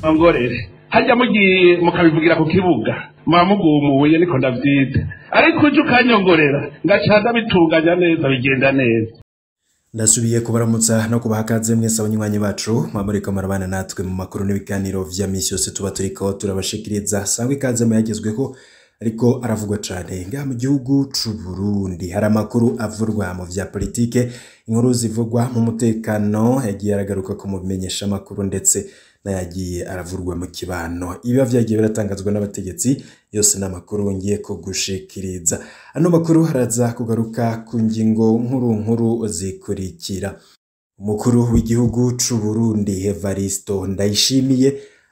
ngorere hajya mugiye mukabivugira ku kibuga muba mugumuye niko ndavyita ariko uje ukanyongorera ngacaza bitunganya neza bigenda neza ndasubiye kubaramutsa no kubaha akaze mwese abanywanyi bacu mwamurika marabana natwe mu makuru n'ibiganiro vya misi yose tuba turiko turabashikiriza sangwa ikaze mu yagezweho ariko aravugwa cane ngaha mu gihugu c'u Burundi hari amakuru avurwa mu vya politike inkuru zivugwa mu mutekano yagiye aragaruka ko mu bimenyesha amakuru ndetse n'ayagiye aravurwa mu kibano ibiba vyagiye biratangazwa n'abategetsi yose n'amakuru ngiye kugushikiriza ano makuru haraza kugaruka ku ngingo nkuru nkuru zikurikira umukuru w'igihugu c'u Burundi Evaristo Ndayishimiye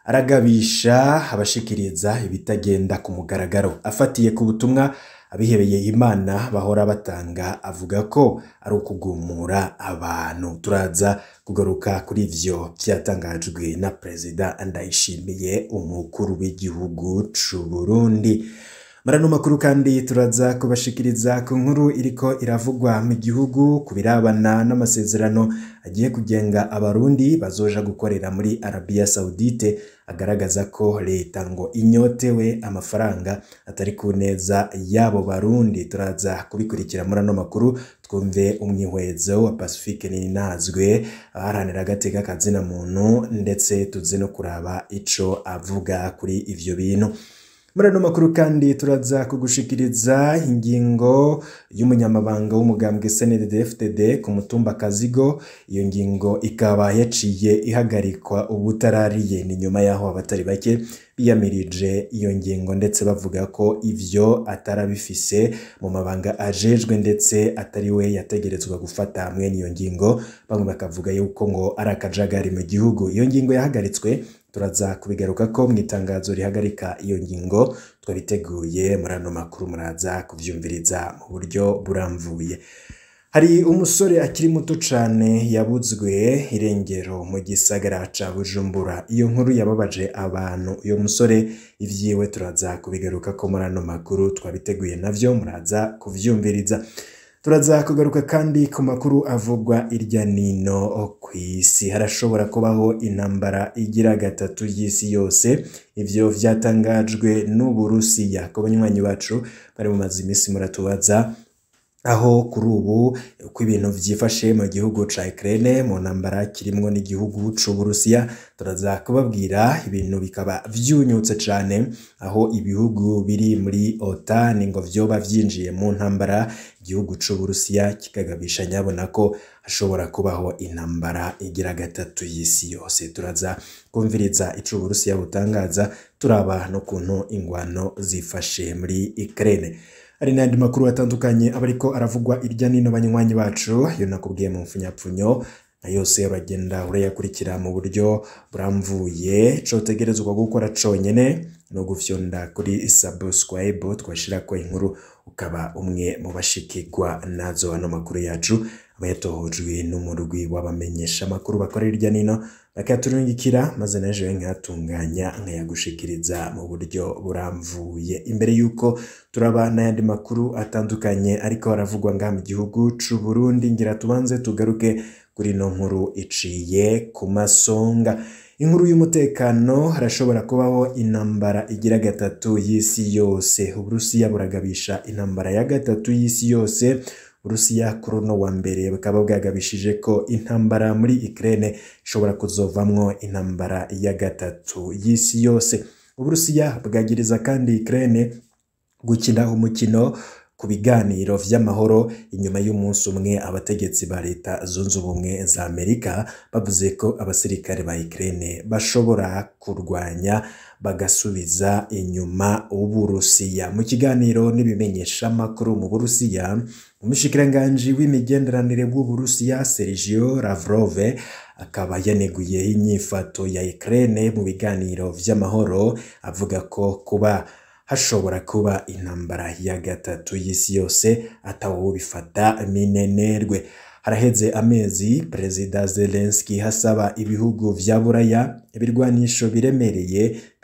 aragabisha abashikiriza ibitagenda ku mugaragaro afatiye ku butumwa abihebeye imana bahora batanga avuga ko ari ukugumura abantu turaza kugaruka kuri ivyo vyatangajwe na perezida Ndayishimiye umukuru w'igihugu c'u Burundi marano makuru kandi turaza kubashikiriza ku nkuru iriko iravugwa mu gihugu ku birabana n'amasezerano agiye kugenga abarundi bazoja gukorera muri Arabia Saudite agaragaza ko leta ngo inyotewe amafaranga atari ku neza y'abo barundi turaza kubikurikira muri ano makuru twumve umwihwezo wa Pacifique Ninazwe abaharanira agateka kazina muntu ndetse tuze no kuraba ico avuga kuri ivyo bintu muri ano makuru kandi turaza kugushikiriza ingingo y'umunyamabanga w'umugambwe CNDD-FDD ku mutumba Kazigo iyo ngingo ikaba yaciye ihagarikwa ubutarariye ni nyuma yaho abatari bake biyamirije iyo ngingo ndetse bavuga ko ivyo atarabifise mu mabanga ajejwe ndetse atari we yategerezwa gufata mwene iyo ngingo bamwe bakavuga yuko ngo ari akajagari mu gihugu iyo ngingo yahagaritswe turaza kubigaruka ko mu itangazo rihagarika iyo ngingo twabiteguye muri ano makuru muraza kuvyumviriza mu buryo buramvuye hari umusore akiri muto cane yabuzwe irengero mu gisagara ca Bujumbura iyo nkuru yababaje abantu uyo musore ivyiwe turaza kubigaruka ko muri ano makuru twabiteguye navyo muraza kuvyumviriza turaza kugaruka kandi ku makuru avugwa irya nino ku isi harashobora kubaho intambara igira gatatu y'isi yose ivyo vyatangajwe n'uburusiya ku banywanyi bacu bari mu mazi imisi muratubaza aho kuri ubu uko ibintu vyifashe mu gihugu ca Ukraine mu ntambara kirimwo n'igihugu c'Uburusiya turaza kubabwira ibintu bikaba vyunyutse cane aho ibihugu biri muri OTAN ngo vyoba vyinjiye mu ntambara igihugu c'Uburusiya kikagabisha nyabona ko hashobora kubaho intambara igira gatatu y'isi yose turaza kumviriza ico Uburusiya butangaza turaba no kuntu ingwano zifashe muri Ukraine hari n'andi makuru atandukanye aba ariko aravugwa irya nino banywanyi bacu iyo nakubwiye mu mfunyapfunyo na yose uragenda urayakurikira mu buryo buramvuye cotegerezwa gukora conyene no gufyonda kuri subscribe twashirako inkuru ukaba umwe mu bashikirwa nazo ano makuru yacu aba yatohojwe n'umurwi w'abamenyesha amakuru bakorera irya nino bakaturungikira maze naje nkatunganya nkayagushikiriza mu buryo buramvuye imbere yuko turaba n'ayandi makuru atandukanye ariko aravugwa ngaha mu gihugu c'u Burundi ngira tubanze tugaruke kuri no nkuru iciye ku masonga inkuru y'umutekano harashobora kubaho intambara igira gatatu y'isi yose uburusiya buragabisha intambara ya gatatu y'isi yose Urusiya kuri uno wa mbere bukaba bwagabishije ko intambara muri Ukraine ishobora kuzovamwo intambara ya gatatu y'isi yose Uburusiya bwagiriza kandi Ukraine gukina umukino ku biganiro vy'amahoro inyuma y'umunsi umwe abategetsi ba leta zunze ubumwe za Amerika bavuze ko abasirikare ba Ukraine bashobora kurwanya bagasubiza inyuma uburusiya mu kiganiro n'ibimenyesha makuru mu burusiya umushikiranganji w'imigenderanire bw'uburusiya Sergio Lavrov akaba yaneguye inyifato ya Ukraine mu biganiro vy'amahoro avuga ko kuba hashobora kuba intambara ya gatatu y'isi yose atawubifata minenerwe haraheze amezi perezida Zelensky hasaba ibihugu vya buraya ibirwanisho biremereye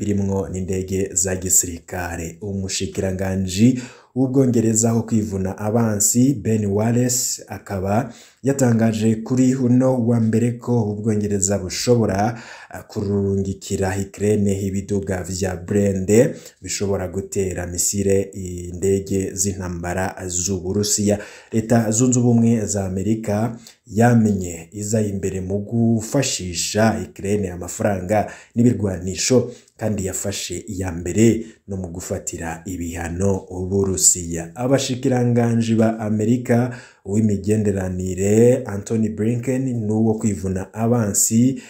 birimwo n'indege za gisirikare umushikiranganji w'ubwongereza wo kwivuna abansi Ben Wallace akaba yatangaje kuri uno wa mbere ko ubwongereza bushobora kurungikira Ukraine ibiduga vya Brende bishobora gutera misile indege z'intambara z'Uburusiya leta zunze ubumwe za Amerika yamenye iza imbere mu gufashisha Ukraine amafaranga n'ibirwanisho kandi yafashe iya mbere no mu gufatira ibihano Uburusiya abashikiranganji ba Amerika w'imigenderanire Anthony Blinken n'uwo kwivuna abansi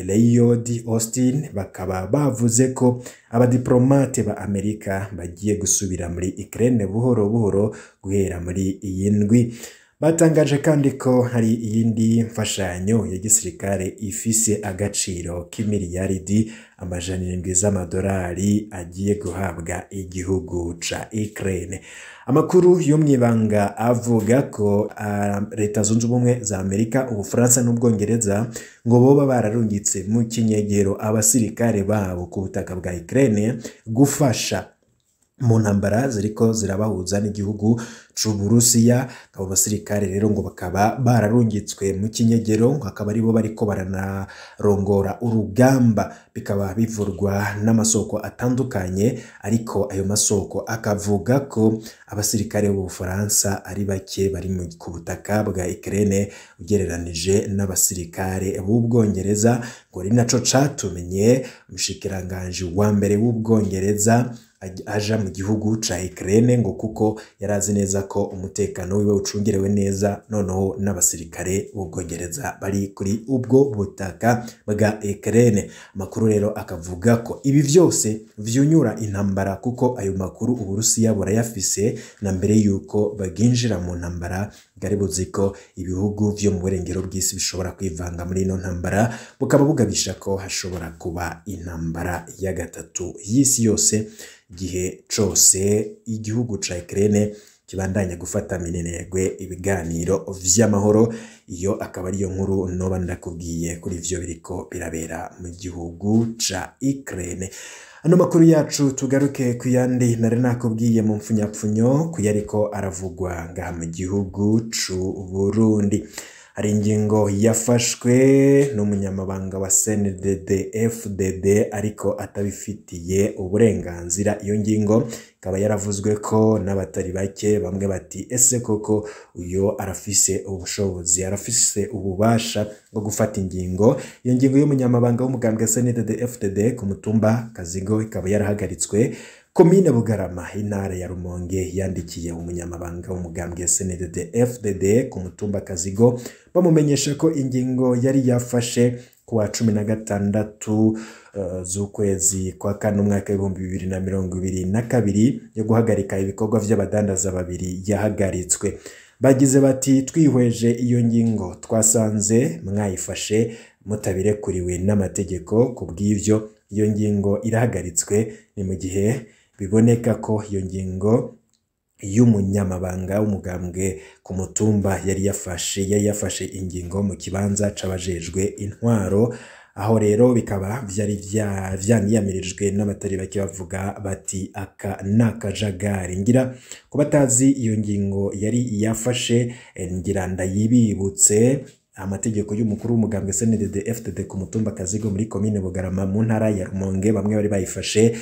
Lloyd Austin bakaba bavuze ko abadiplomate ba Amerika bagiye gusubira muri Ukraine buhoro buhoro guhera muri iyi ndwi batangaje kandi ko hari iyindi mfashanyo ya gisirikare ifise agaciro k'imiliyaridi amajana irindwi z'amadolari agiye guhabwa igihugu ca Ukraine amakuru yo mw'ibanga avuga ko uh, leta zunze ubumwe za Amerika ubufaransa n'ubwongereza ngo boba bararungitse mu kinyegero abasirikare babo ku butaka bwa Ukraine gufasha mu ntambara ziriko zirabahuza n'igihugu c'Uburusiya abo basirikare rero ngo bakaba bararungitswe mu kinyegero akaba aribo bariko baranarongora urugamba bikaba bivurwa n'amasoko atandukanye ariko ayo masoko akavuga ko abasirikare b'Ubufaransa ari bake bari ku butaka bwa Ukraine ugereranije n'abasirikare b'Ubwongereza ngo ari naco catumenye umushikiranganji wa mbere w'Ubwongereza aja mu gihugu ca Ukraine ngo kuko yari azi neza ko umutekano wiwe ucungerewe neza noneho n'abasirikare b'Ubwongereza bari kuri ubwo butaka bwa Ukraine amakuru rero akavuga ko ibi vyose vyunyura intambara kuko ayo makuru Uburusiya burayafise na mbere yuko baginjira mu ntambara bwari buzi ko ibihugu vyo mu burengero bw'isi bishobora kwivanga muri ino ntambara bukaba bugabisha ko hashobora kuba intambara ya gatatu y'isi yose igihe cose igihugu ca Ukraine kibandanya gufata minenegwe ibiganiro vy'amahoro iyo akaba ariyo nkuru noba ndakubwiye kuri ivyo biriko birabera mu gihugu ca Ukraine ano makuru yacu tugaruke ku yandi nari nakubwiye mu mpfunyapfunyo ku yariko aravugwa ngaha mu gihugu c'u Burundi hari ingingo yafashwe n'umunyamabanga wa CNDD FDD ariko atabifitiye uburenganzira iyo ngingo ikaba yaravuzwe ko n'abatari bake bamwe bati ese koko uyo arafise ubushobozi arafise ububasha bwo gufata ingingo iyo ngingo y'umunyamabanga w'umugambwe CNDD FDD ku mutumba Kazigo ikaba yarahagaritswe komine bugarama intara ya rumonge yandikiye umunyamabanga w'umugambwe sndd fdd ku mutumba kazigo bamumenyesha ko ingingo yari yafashe ku wa cumi na gatandatu uh, z'ukwezi kwa kane umwaka w'ibihumbi bibiri na mirongo ibiri na kabiri yo guhagarika ibikorwa vy'abadandaza babiri yahagaritswe bagize bati twihweje iyo ngingo twasanze mwayifashe mutabirekuriwe n'amategeko ku bw'ivyo iyo ngingo irahagaritswe ni mu gihe biboneka ko iyo ngingo y'umunyamabanga w'umugambwe ku mutumba yari yafashe yari yafashe ingingo mu kibanza c'abajejwe intwaro aho rero bikaba vyari vyaniyamirijwe n'abatari bake bavuga bati aka ni akajagari ngira ku batazi iyo ngingo yari yafashe ngira ndayibibutse amategeko y'umukuru w'umugambwe CNDD FDD ku mutumba Kazigo muri komine Bugarama mu ntara ya Rumonge bamwe bari bayifashe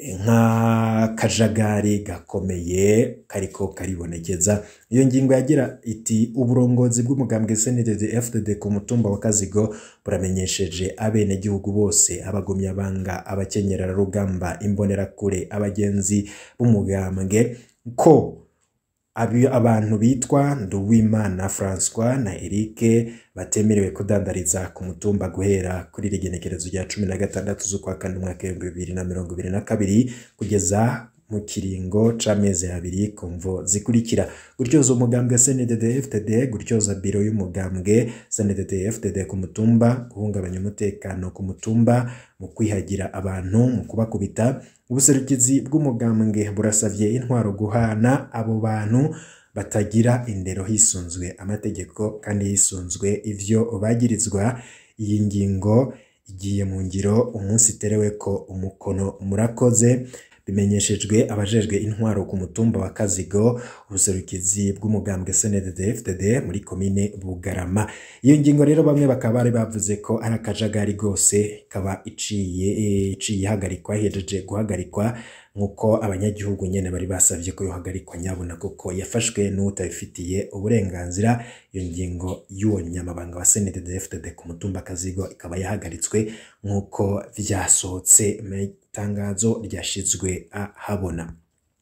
nk'akajagari gakomeye kariko karibonekeza iyo ngingo yagira iti uburongozi bw'umugambwe CNDD FDD ku mutumba wa Kazigo buramenyesheje abenegihugu bose abagumyabanga abakenyerarugamba imbonerakure abagenzi b'umugambwe ko abantu bitwa Nduwimana François na Eric batemerewe kudandariza ku mutumba guhera kuri rigenekerezo rya cumi na gatandatu z'ukwa kane umwaka w'ibihumbi bibiri na mirongo ibiri na kabiri kugeza mu kiringo c'amezi abiri ku mvo zikurikira gutyoza umugambwe CNDD FDD gutyoza biro y'umugambwe CNDD FDD ku mutumba guhungabanya umutekano ku mutumba mu kwihagira abantu mu kubakubita ubuserukizi bw'umugambwe burasavye intwaro guhana abo bantu batagira indero hisunzwe amategeko kandi hisunzwe ivyo bagirizwa iyi ngingo igiye mu ngiro umunsi iterewe ko umukono murakoze bimenyeshejwe abajejwe intwaro ku mutumba wa Kazigo ubuserukizi bw'umugambwe CNDD-FDD muri komine Bugarama iyo ngingo rero bamwe bakaba bari bavuze ko ari akajagari gose kaba iciye iciye ihagarikwa hejeje guhagarikwa nk'uko abanyagihugu nyene bari basavye ko yohagarikwa nyabona kuko yafashwe n'utabifitiye uburenganzira iyo ngingo y'uwo nyamabanga wa CNDD-FDD ku mutumba Kazigo ikaba yahagaritswe nk'uko vyasohotse itangazo ryashizwe ahabona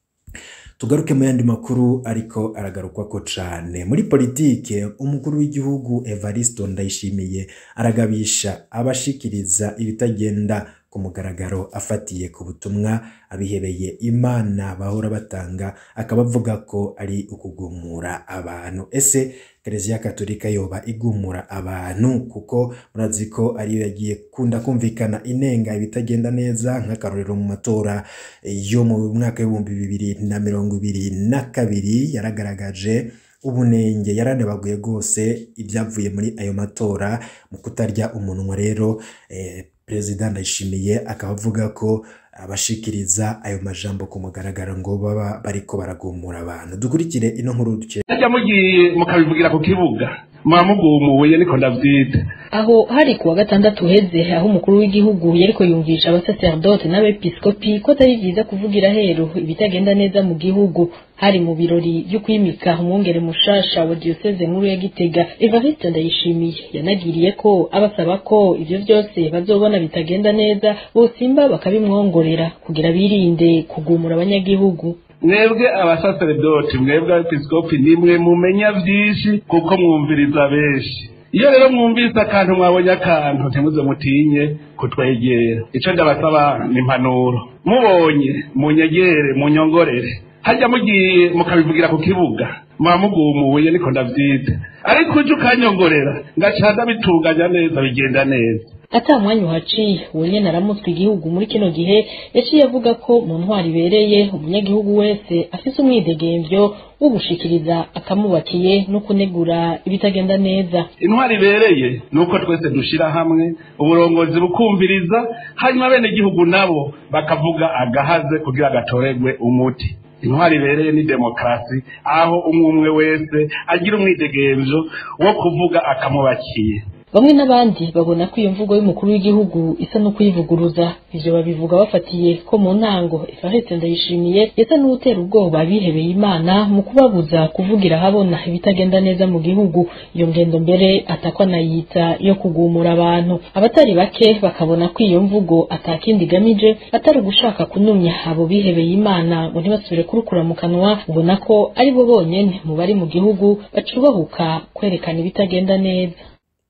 tugaruke mu yandi makuru ariko aragarukwa ko cane muri politike umukuru w'igihugu Evaristo Ndayishimiye aragabisha abashikiriza ibitagenda ku mugaragaro afatiye ku butumwa abihebeye imana bahora batanga akaba avuga ko ari ukugumura abantu ese Kiliziya Katolika yoba igumura abantu kuko murazi ko ariyo yagiye kunda kumvikana inenga ibitagenda neza nk'akarorero mu matora yo mu mwaka w'ibihumbi bibiri na mirongo ibiri na kabiri yaragaragaje ubunenge yaranebaguye rwose ibyavuye muri ayo matora mu kutarya umunwa rero eh, perezida ndayishimiye akaba avuga ko abashikiriza ayo majambo ku mugaragaro ngo baba bariko baragumura abantu dukurikire ino nkuru duke najya mugiye mukabivugira ku kibuga muba mugumuye niko ndavyita aho hari kuwa gatandatu uheze aho umukuru w'igihugu yariko yumvisha abasacerdote n'abepiskopi ko atari vyiza kuvugira heru ibitagenda neza mu gihugu hari mu birori vyo kwimika umwungere mushasha wa diocese nkuru ya Gitega Evariste Ndayishimiye yanagiriye ko abasaba ko ivyo vyose bazobona bitagenda neza bosimba bakabimwongorera kugira birinde kugumura abanyagihugu mwebwe abasaseredoti mwebwe abepiskopi nimwe mumenya vyinshi kuko mwumviriza benshi iyo rero mwumvise akantu mwabonye akantu ntimuze mutinye kutwegera ico ndabasaba ni impanuro mubonye munyegere munyongorere hajya mugiye mukabivugira ku kibuga muba mugumuye niko ndavyita ariko uje ukanyongorera ngaca ndabitunganya neza bigenda neza ata mwanya uhaciye uwo nyene aramutswe igihugu muri kino gihe yaciye avuga ko mu ntwari ibereye umunyagihugu wese afise umwidegemvyo wo gushikiriza akamubakiye no kunegura ibitagenda neza intwari ibereye ni uko twese dushira hamwe uburongozi bukumviriza hanyuma bene igihugu nabo bakavuga agahaze kugira gatoregwe umuti intwari ibereye ni demokarasi aho umwe umwe wese agira umwidegemvyo wo kuvuga akamubakiye bamwe n'abandi babona ko iyo mvugo y'umukuru w'igihugu isa no kuyivuguruza ivyo babivuga bafatiye ko mu ntango Evariste Ndayishimiye yasa n'utera ubwoba bihebeye Imana mu kubabuza kuvugira habona ibitagenda neza mu gihugu iyo ngendo mbere atakwa nayita yo kugumura abantu abatari bake bakabona ko iyo mvugo atakindi igamije atari ugushaka kunumya abo bihebeye Imana ngo ntibasubire kurukura mu kanwa ubona ko ari bo bonyene mu bari mu gihugu bacubahuka kwerekana ibitagenda neza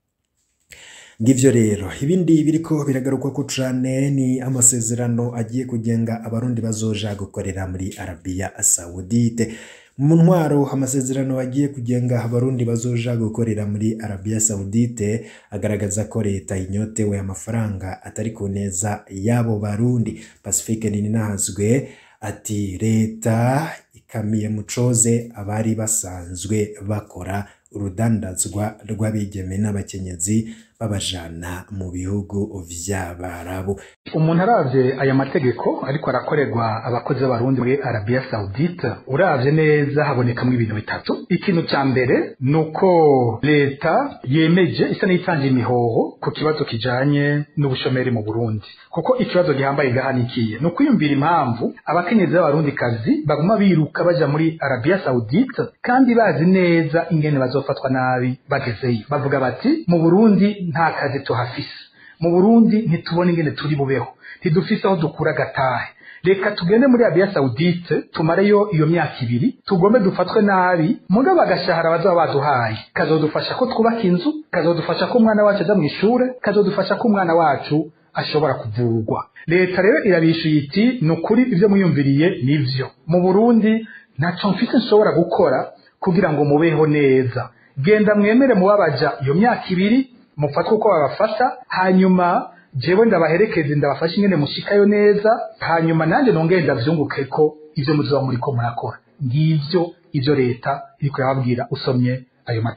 ngivyo rero ibindi biriko biragarukwa ko cane ni amasezerano agiye kugenga abarundi bazoja gukorera muri Arabia Saudite mu ntwaro amasezerano agiye kugenga abarundi bazoja gukorera muri Arabia Saudite agaragaza ko leta inyotewe amafaranga atari ku neza y'abo barundi Pacifique Ninahazwe ati leta ikamiye mucoze abari basanzwe bakora urudandazwa rw'abigeme n'abakenyezi babajana mu bihugu vy'abarabu umuntu aravye aya mategeko ariko arakorerwa abakozi b'abarundi muri arabiya sawudite uravye neza habonekamwo ibintu bitatu ikintu ca mbere ni uko leta yemeje isa n'itanga imihoho ku kibazo kijanye n'ubushomeri mu burundi kuko ikibazo gihambaye gahanikiye ni ukwiyumvira impamvu abakenyezi b'abarundikazi baguma biruka baja muri arabiya sawudite kandi bazi neza ingene bazofatwa nabi bagezeyo bavuga bati mu burundi nta kazi tuhafise mu burundi ntitubona ingene turi bubeho ntidufise aho dukura agatahe reka tugende muri arabiya sawudite tumareyo iyo myaka ibiri tugombe dufatwe nabi mugabo agashahara bazaba baduhaye kazodufasha ko twubaka inzu kazodufasha ko umwana wacu aja mu ishure kazodufasha ko umwana wacu ashobora kuvurwa leta rero irabishuye iti ni ukuri ibyo mwiyumviriye nivyo mu burundi ntaco mfise nshobora gukora kugira ngo mubeho neza genda mwemere mubabaja iyo myaka ibiri mufatwe uko babafasha hanyuma jewe ndabaherekeze ndabafasha ingene mushikayo neza hanyuma nanjye nongere ndavyunguke ko ivyo muzoba muriko murakora ngivyo ivyo leta iriko irababwira usomye ayo mategeko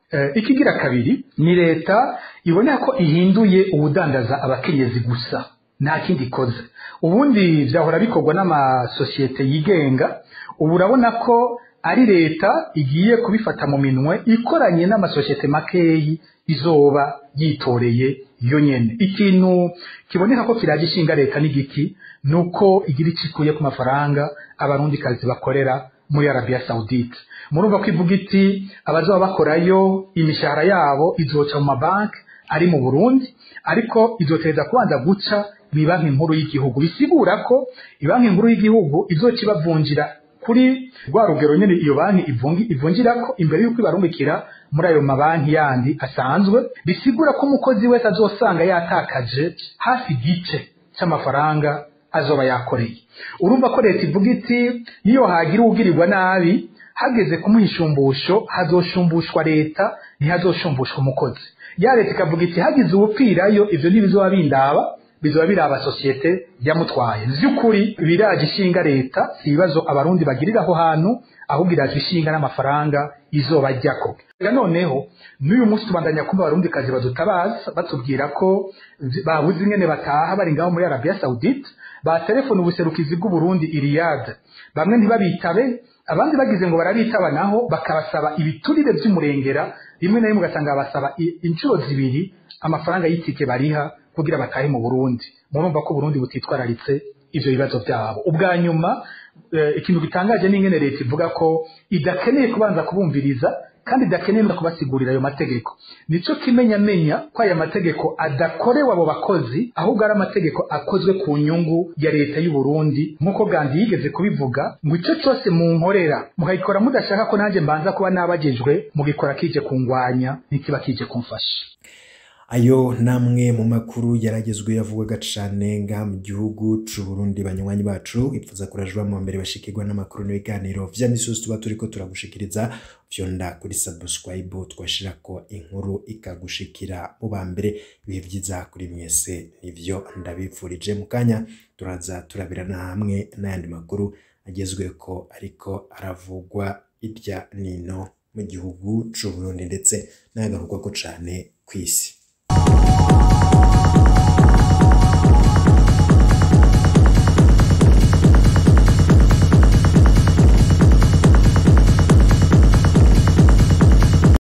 ikigira kabiri ni leta ibonera ko ihinduye ubudandaza abakenyezi gusa nta kindi ikoze ubundi byahora bikorwa n'amasosiyete yigenga ubu urabona ko ari leta igiye kubifata mu minwe ikoranye n'amasosiyete makeyi izoba yitoreye yo nyene ikintu kiboneka ko kiraje ishinga leta n'igiki nuko igira icikuye ku mafaranga abarundikazi bakorera muri Arabia Saudite murumva ko ivuga iti abazoba bakorayo imishahara yabo izoca mu mabanki ari mu Burundi ariko izoteza kubanza guca mu banki nkuru y'igihugu bisigura ko banki nkuru y'igihugu izoca ibavunjira kuri rwa rugero nyine iyo banki ivungira ko imbere y'uko ibarungikira muri ayo mabanki yandi asanzwe bisigura ko umukozi wese azosanga yatakaje hafi igice cy'amafaranga azoba yakoreye urumva ko leta ivuga iti niyo hagira uwugirirwa nabi hageze kumuha ishumbusho hazoshumbushwa leta ntihazoshumbusha umukozi ya leta ikavuga iti hagize uwupfirayo ivyo ntibizoba bindaba bizoba biraba sosiyete yamutwaye vy'ukuri biraje ishinga leta si ibibazo abarundi bagirira aho hantu ahubwo iraje ishinga n'amafaranga izoba ryako noneho n'uyu munsi tubandanya kumva abarundi kazi badutabaza batubwira ko babuze ingene bataha bari ngaho muri Arabia Saudite ba telefone ubuserukizi bw'uburundi iriyade bamwe ntibabitabe abandi bagize ngo barabitaba naho bakabasaba ibiturire by'umurengera rimwe na rimwe ugasanga basaba inshuro zibiri amafaranga y'itike bariha kugira batahe mu Burundi murumva ko Burundi butitwararitse ivyo bibazo byabo ubwa nyuma ikintu gitangaje n'ingene leta ivuga ko idakeneye kubanza kubumviriza kandi idakeneye kubasigurira ayo mategeko nico kimenyamenya ko aya mategeko adakorewe abo bakozi ahubwo ari amategeko akozwe ku nyungu ya leta y'u Burundi nk'uko Gandhi yigeze kubivuga ngo icyo cyose mu nkorera mukayikora mudashaka ko nanjye mbanza kuba nabagejwe mugikora kije kungwanya ntikiba kije kumfasha ayo namwe mu makuru yaragezwe yavugaga cane nga mu gihugu c'u Burundi banywanyi bacu ipfuza kurajwa mu mbere bashikirwa n'amakuru n'ibiganiro vya misusi tuba turiko turagushikiriza vyonda kuri subscribe twashirako inkuru ikagushikira mu ba mbere ibihe vyiza kuri mwese nivyo ndabipfurije mu kanya turaza turabirana hamwe n'ayandi makuru agezweko ariko aravugwa irya nino mu gihugu c'u Burundi ndetse n'agarurwako cane kw'isi